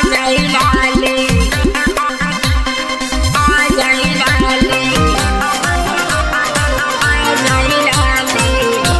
जाई लाली आ जाई लाली आ जाई लाली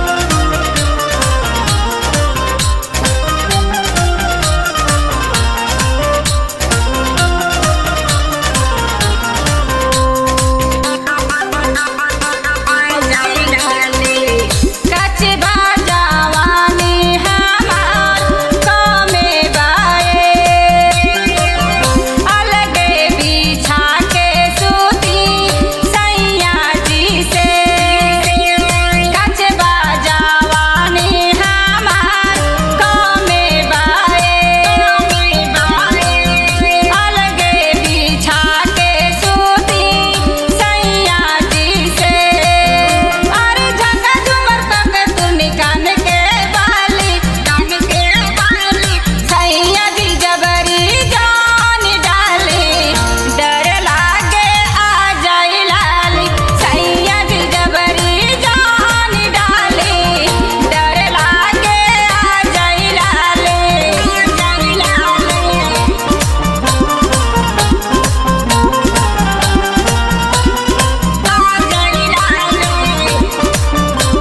कच बाजावानी हमार कमे बाए अलगे बिछा के सूती सैया जी से कच बाजावानी हमार कमे बाए अलगे बिछा के सूती सैया जी से अरे झका झुमर तक तू निकान के बाली कान के बाली सैया जी जबरी जान डाली डर लागे आ जाई लाली सैया जी जबरी जान डाली डर लागे आ जाई लाली जाई लाली आ जाई लाली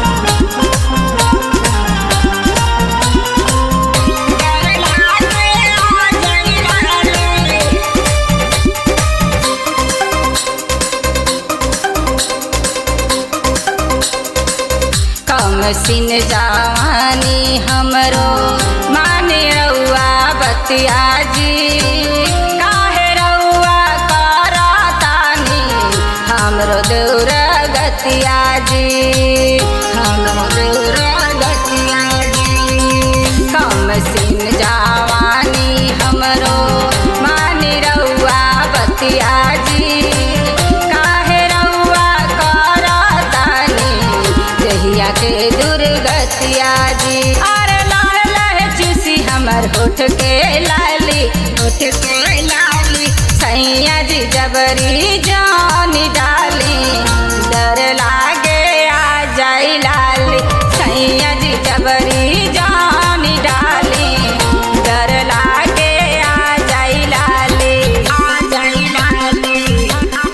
कम सिन जवानी हमरो माने रउआ बतिया जी काहे रउआ करतानी हमरो दूर गतिया जी हमरो दूर गतिया जी कम सिन जवानी हमरो माने रउआ बतिया जी काहे रउआ करतानी जहिया के दुर्गतिया जी अरे लाल लहे चूसी हमर होठ के लाली होठ के लाली सैया जी जबरी जान डाली डर लागे आ जाई लाली सैया जी जबरी जान डाली डर लागे आ जाई लाली आ जाई लाली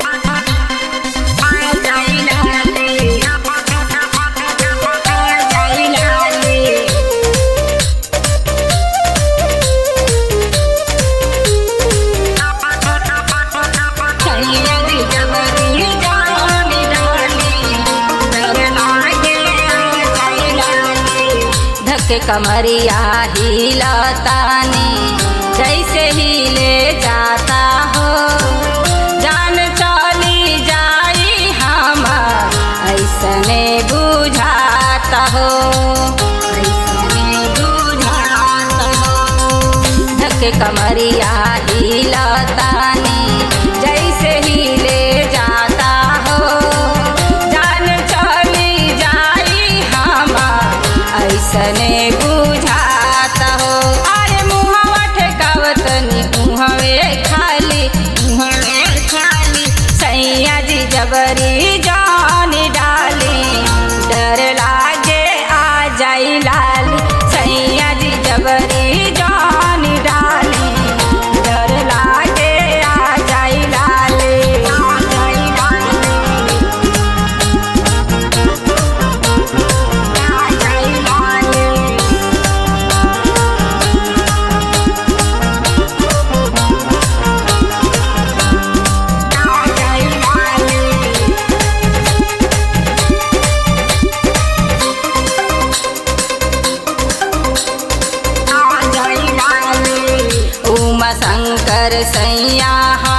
आ जाई लाली आ जाई लाली सैया जी जबरी जान डाली डर लागे आ जाई लाली धक कमरिया हिलतानी जैसे हिले जाता हो जान चली जाई हमार ऐसने बुझाता हो ऐसने बुझाता हो धक कमरिया हिलतानी जैसे हिले जाता हो जान चली जाई हमार ऐसने बुझाता हो अरे मुहवा ठेकावतनी मुहवे खाली मुहवे खाली सैया जी जबरी जान डाली डर लागे आ जाई लाली सैया जी जबरी जान डाली डर लागे आ जाई लाली आ जाई लाली आ जाई लाली आ जाई लाली उमा शंकर सैया